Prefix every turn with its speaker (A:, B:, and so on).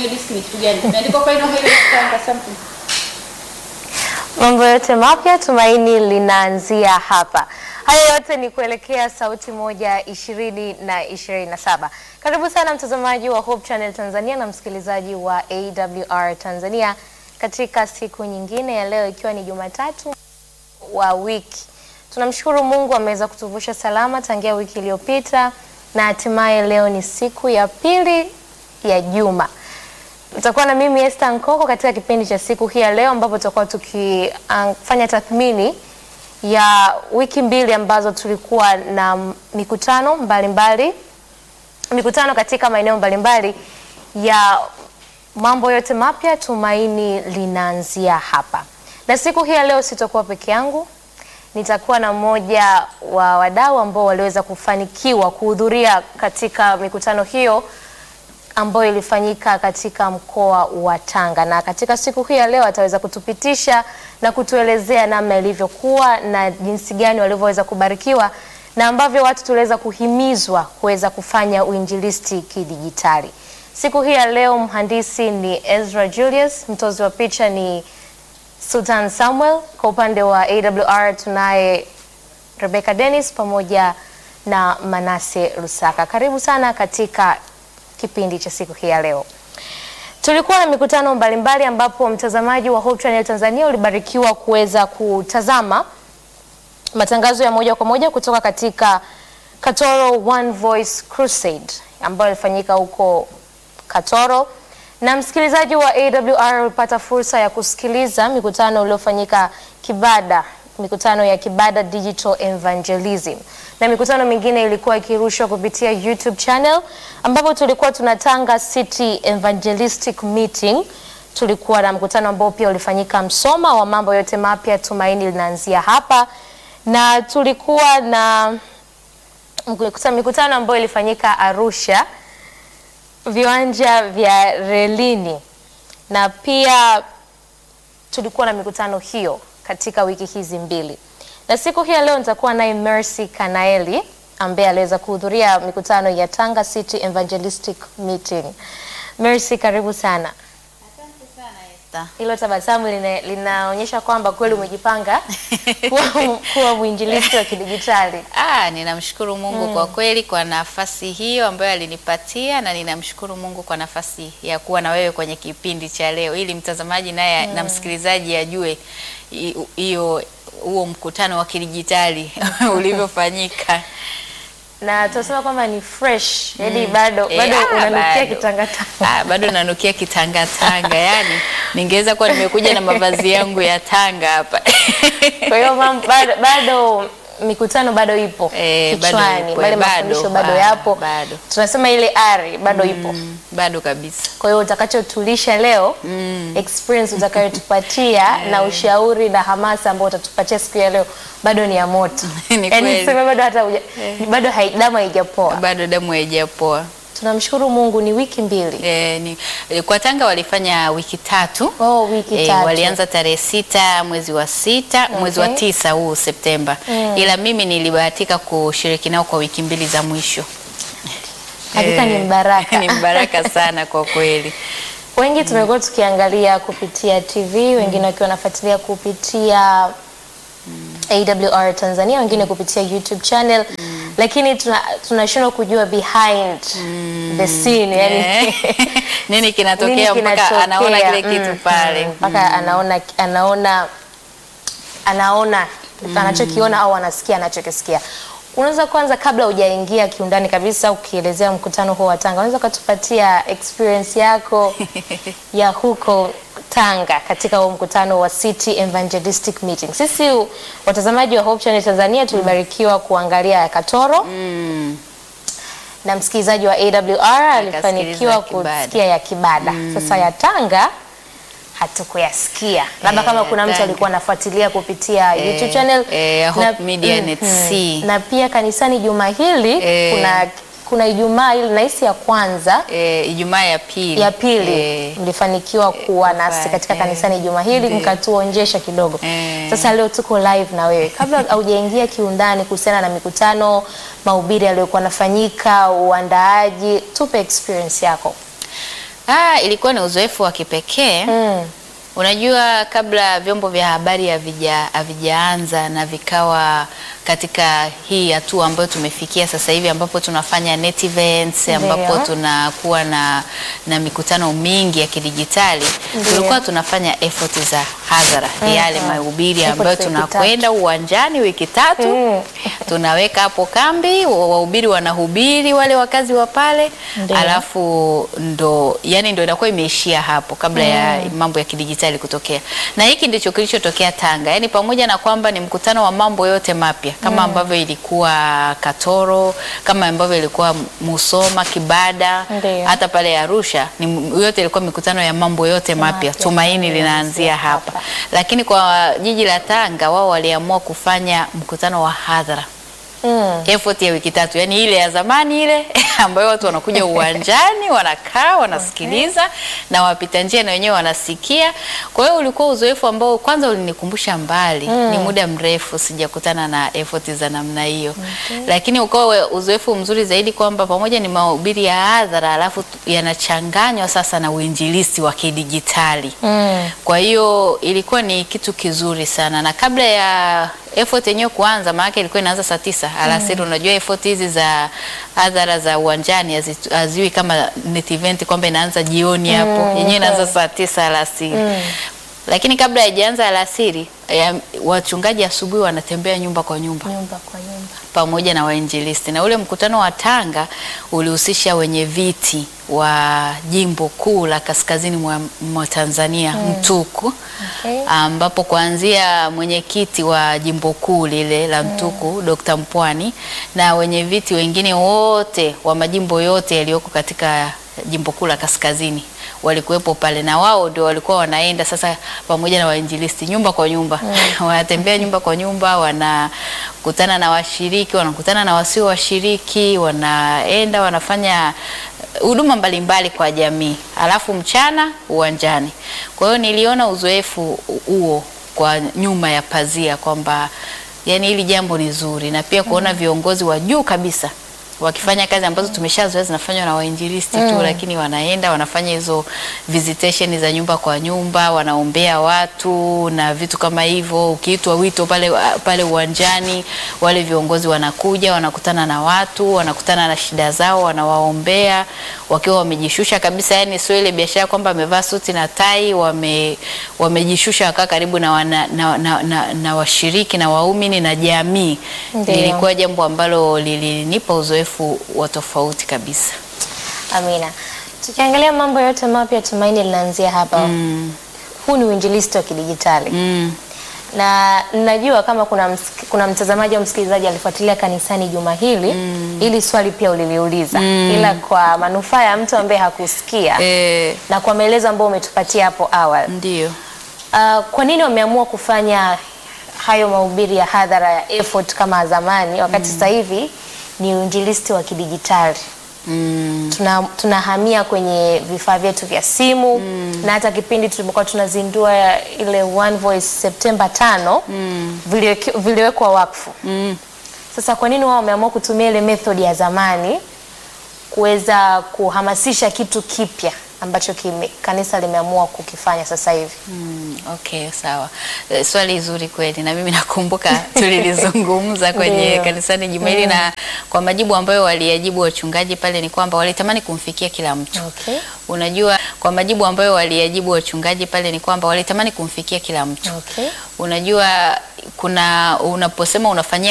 A: hiyo disk ni kitu gani? Imeandikwa Final Highway Tanga something.
B: Mambo yote mapya tumaini linaanzia hapa. Haya yote ni kuelekea sauti moja ishirini na ishirini na saba. Karibu sana mtazamaji wa Hope Channel Tanzania na msikilizaji wa AWR Tanzania katika siku nyingine ya leo ikiwa ni Jumatatu wa wiki. Tunamshukuru Mungu ameweza kutuvusha salama tangia wiki iliyopita na hatimaye leo ni siku ya pili ya juma. Utakuwa na mimi Esther Nkoko katika kipindi cha siku hii ya leo ambapo tutakuwa tukifanya tathmini ya wiki mbili ambazo tulikuwa na mikutano mbalimbali mbali, mikutano katika maeneo mbalimbali ya mambo yote mapya. Tumaini linaanzia hapa, na siku hii ya leo sitakuwa peke yangu, nitakuwa na mmoja wa wadau ambao waliweza kufanikiwa kuhudhuria katika mikutano hiyo ambayo ilifanyika katika mkoa wa Tanga, na katika siku hii ya leo ataweza kutupitisha na kutuelezea namna ilivyokuwa na jinsi gani walivyoweza kubarikiwa na ambavyo watu tuliweza kuhimizwa kuweza kufanya uinjilisti kidijitali. Siku hii ya leo mhandisi ni Ezra Julius, mtozi wa picha ni Sultan Samuel, kwa upande wa AWR tunaye Rebecca Dennis pamoja na Manase Lusaka. Karibu sana katika kipindi cha siku hii ya leo. Tulikuwa na mikutano mbalimbali mbali ambapo mtazamaji wa Hope Channel Tanzania ulibarikiwa kuweza kutazama matangazo ya moja kwa moja kutoka katika Katoro One Voice Crusade ambayo ilifanyika huko Katoro, na msikilizaji wa AWR ulipata fursa ya kusikiliza mikutano iliyofanyika Kibada, mikutano ya Kibada Digital Evangelism na mikutano mingine ilikuwa ikirushwa kupitia YouTube channel ambapo tulikuwa tuna Tanga City Evangelistic Meeting. Tulikuwa na mkutano ambao pia ulifanyika Msoma wa mambo yote mapya, tumaini linaanzia hapa, na tulikuwa na mikutano ambayo ilifanyika Arusha, viwanja vya relini, na pia tulikuwa na mikutano hiyo katika wiki hizi mbili na siku hii ya leo nitakuwa naye Mercy Kanaeli ambaye aliweza kuhudhuria mikutano ya Tanga City Evangelistic Meeting. Mercy, karibu sana.
A: Asante sana Esther.
B: Hilo tabasamu lina, linaonyesha kwamba kweli umejipanga kuwa, kuwa mwinjilisti wa kidijitali.
A: Ah, ninamshukuru Mungu kwa kweli kwa nafasi hiyo ambayo alinipatia na ninamshukuru Mungu kwa nafasi ya kuwa na wewe kwenye kipindi cha leo ili mtazamaji naye na msikilizaji ajue hi- hiyo huo mkutano wa kidijitali ulivyofanyika.
B: na tunasema kwamba ni fresh yani bado
A: Eh,
B: bado
A: ah,
B: unanukia
A: bado.
B: kitangatanga.
A: Ah, bado nanukia kitangatanga yani ningeweza kuwa nimekuja na mavazi yangu ya Tanga hapa.
B: Kwa hiyo mam- bado, bado mikutano bado ipo
A: Eh, bado
B: kichwani,
A: ipo,
B: bale
A: eh, bado,
B: mafundisho bado
A: ah,
B: yapo,
A: bado.
B: tunasema ile ari bado ipo.
A: Mm, bado kabisa.
B: Kwa hiyo utakachotulisha leo experience utakayotupatia na ushauri na hamasa ambao utatupatia siku ya leo bado ni ya moto.
A: Ni
B: Yaani
A: kweli.
B: niseme bado hata uja, bado hai- damu haijapoa.
A: Bado damu haijapoa.
B: Tunamshukuru Mungu ni wiki mbili.
A: E, ni, e, kwa Tanga walifanya wiki tatu.
B: Oh, wiki
A: E,
B: tatu.
A: walianza tarehe sita mwezi wa sita mwezi wa
B: Okay.
A: tisa huu Septemba, ila mimi nilibahatika kushiriki nao kwa wiki mbili za mwisho.
B: Hakika ni mbaraka.
A: ni mbaraka sana kwa kweli.
B: Wengi tumekuwa tukiangalia kupitia TV, wengine wakiwa wanafuatilia kupitia AWR Tanzania, wengine kupitia YouTube channel, lakini tuna- tunashindwa kujua behind the scene, yani
A: Eh, nini kinatokea
B: nini
A: mpaka
B: kinatokea.
A: anaona kile
B: Mm,
A: kitu pale.
B: mm, mpaka anaona anaona anaona anachokiona au anasikia anachokisikia. Unaweza kwanza, kabla hujaingia kiundani kabisa ukielezea mkutano huo wa Tanga, unaweza ukatupatia experience yako ya huko Tanga katika huo mkutano wa City Evangelistic Meeting. Sisi watazamaji wa Hope Channel Tanzania tulibarikiwa kuangalia ya Katoro
A: Mm.
B: na msikilizaji wa AWR alifanikiwa
A: ya Kibada.
B: kusikia ya Kibada. Sasa ya Tanga hatukuyasikia, labda
A: Eh,
B: kama kuna mtu
A: Tanga.
B: alikuwa anafuatilia kupitia
A: Eh,
B: YouTube channel
A: eh, Hope Media Net C.
B: na pia kanisani juma hili
A: Eh.
B: kuna kuna Ijumaa ile nahisi ya kwanza
A: E, Ijumaa ya pili
B: ya pili
A: Eh,
B: mlifanikiwa kuwa nasi
A: kufa-
B: katika
A: eh,
B: kanisani juma hili
A: ndiyo.
B: mkatuonjesha kidogo.
A: Eh.
B: Sasa leo tuko live na wewe, kabla haujaingia kiundani kuhusiana na mikutano, mahubiri yaliyokuwa yanafanyika, uandaaji, tupe experience yako.
A: Ah, ilikuwa ni uzoefu wa kipekee.
B: Mm.
A: Unajua, kabla vyombo vya habari havija havijaanza na vikawa katika hii hatua ambayo tumefikia sasa hivi, ambapo tunafanya net events, ambapo
B: Ndio.
A: tunakuwa na, na mikutano mingi ya kidijitali,
B: Ndio.
A: tulikuwa tunafanya effort za hadhara, yale mahubiri
B: Effort
A: ambayo
B: za wiki
A: tunakwenda uwanjani wiki tatu
B: Mm.
A: tunaweka hapo kambi, wa- wahubiri wanahubiri, wale wakazi wa pale,
B: Ndio.
A: alafu ndo yani ndo inakuwa imeishia hapo kabla ya mambo ya kidijitali kutokea. Na hiki ndicho kilichotokea Tanga, yani pamoja na kwamba ni mkutano wa mambo yote mapya kama ambavyo ilikuwa Katoro, kama ambavyo ilikuwa Musoma, Kibada,
B: Ndio.
A: hata pale Arusha ni yote ilikuwa mikutano ya mambo yote mapya.
B: Mapya.
A: Tumaini linaanzia hapa, lakini kwa jiji la Tanga wao waliamua kufanya mkutano wa hadhara
B: Mm.
A: effort ya wiki tatu, yani ile ya zamani ile ambayo watu wanakuja uwanjani wanakaa wanasikiliza na wapita njia na wenyewe wanasikia. Kwa hiyo ulikuwa uzoefu ambao kwanza ulinikumbusha mbali, ni muda mrefu sijakutana na effort za namna hiyo, lakini ukawa uzoefu mzuri zaidi kwamba pamoja ni mahubiri ya hadhara, alafu tu- yanachanganywa sasa na uinjilisti wa kidijitali.
B: Mm.
A: Kwa hiyo ilikuwa ni kitu kizuri sana, na kabla ya effort yenyewe kuanza, maana ilikuwa inaanza saa tisa alasiri. Unajua effort hizi za hadhara za uwanjani hazi- haziwi kama net event kwamba inaanza jioni hapo, yenyewe inaanza saa tisa alasiri. Lakini kabla haijaanza alasiri, ya- wachungaji asubuhi wanatembea nyumba kwa nyumba
B: Nyumba kwa nyumba.
A: pamoja na wainjilisti na ule mkutano wa Tanga ulihusisha wenye viti wa jimbo kuu la kaskazini mwa, mwa Tanzania Mtuku
B: Okay.
A: ambapo kuanzia mwenyekiti wa jimbo kuu lile la Mtuku Dr. Mpwani na wenye viti wengine wote wa majimbo yote yaliyoko katika jimbo kuu la kaskazini walikuwepo pale, na wao ndio walikuwa wanaenda sasa pamoja na wainjilisti nyumba kwa nyumba wanatembea nyumba kwa nyumba, wanakutana na washiriki, wanakutana na wasio washiriki, wanaenda wanafanya huduma mbalimbali kwa jamii, alafu mchana uwanjani. Kwa hiyo niliona uzoefu huo kwa nyuma ya pazia kwamba yani hili jambo ni zuri, na pia kuona viongozi wa juu kabisa wakifanya kazi ambazo tumeshazoea zinafanywa na wainjilisti tu, lakini wanaenda wanafanya hizo visitation za nyumba kwa nyumba, wanaombea watu na vitu kama hivyo. Ukiitwa wito pale pale uwanjani, wale viongozi wanakuja, wanakutana na watu, wanakutana na shida zao, wanawaombea wakiwa wamejishusha kabisa, yani sio ile biashara kwamba amevaa suti na tai, wame wamejishusha wakaa karibu na, wana, na, na, na, na washiriki na waumini na jamii.
B: Ndio.
A: Lilikuwa jambo ambalo lilinipa uzoefu wa tofauti kabisa.
B: Amina. Tukiangalia mambo yote mapya, tumaini linaanzia hapa.
A: Mm,
B: Huu ni uinjilisti wa kidijitali
A: mm,
B: na najua kama kuna, msik- kuna mtazamaji au msikilizaji alifuatilia kanisani juma hili ili swali pia uliliuliza, ila kwa manufaa ya mtu ambaye hakusikia
A: eh,
B: na kwa maelezo ambayo umetupatia hapo awali,
A: ndio.
B: uh, kwa nini wameamua kufanya hayo mahubiri ya hadhara ya effort kama zamani, wakati sasa hivi ni uinjilisti wa kidijitali?
A: Mm,
B: tuna tunahamia kwenye vifaa vyetu vya simu na hata kipindi tulikuwa tunazindua ile One Voice Septemba tano viliweki- viliwekwa wakfu.
A: mm.
B: Sasa kwa nini wao wameamua kutumia ile method ya zamani kuweza kuhamasisha kitu kipya ambacho kime, kanisa limeamua kukifanya sasa hivi?
A: Mm, okay, sawa. Eh, Swali zuri kweli, na mimi nakumbuka tulilizungumza kwenye
B: Ndio.
A: kanisani juma hili, na kwa majibu ambayo waliyajibu wachungaji pale ni kwamba walitamani kumfikia kila mtu.
B: Okay.
A: Unajua, kwa majibu ambayo waliyajibu wachungaji pale ni kwamba walitamani kumfikia kila mtu.
B: Okay.
A: Unajua, kuna unaposema unafanyia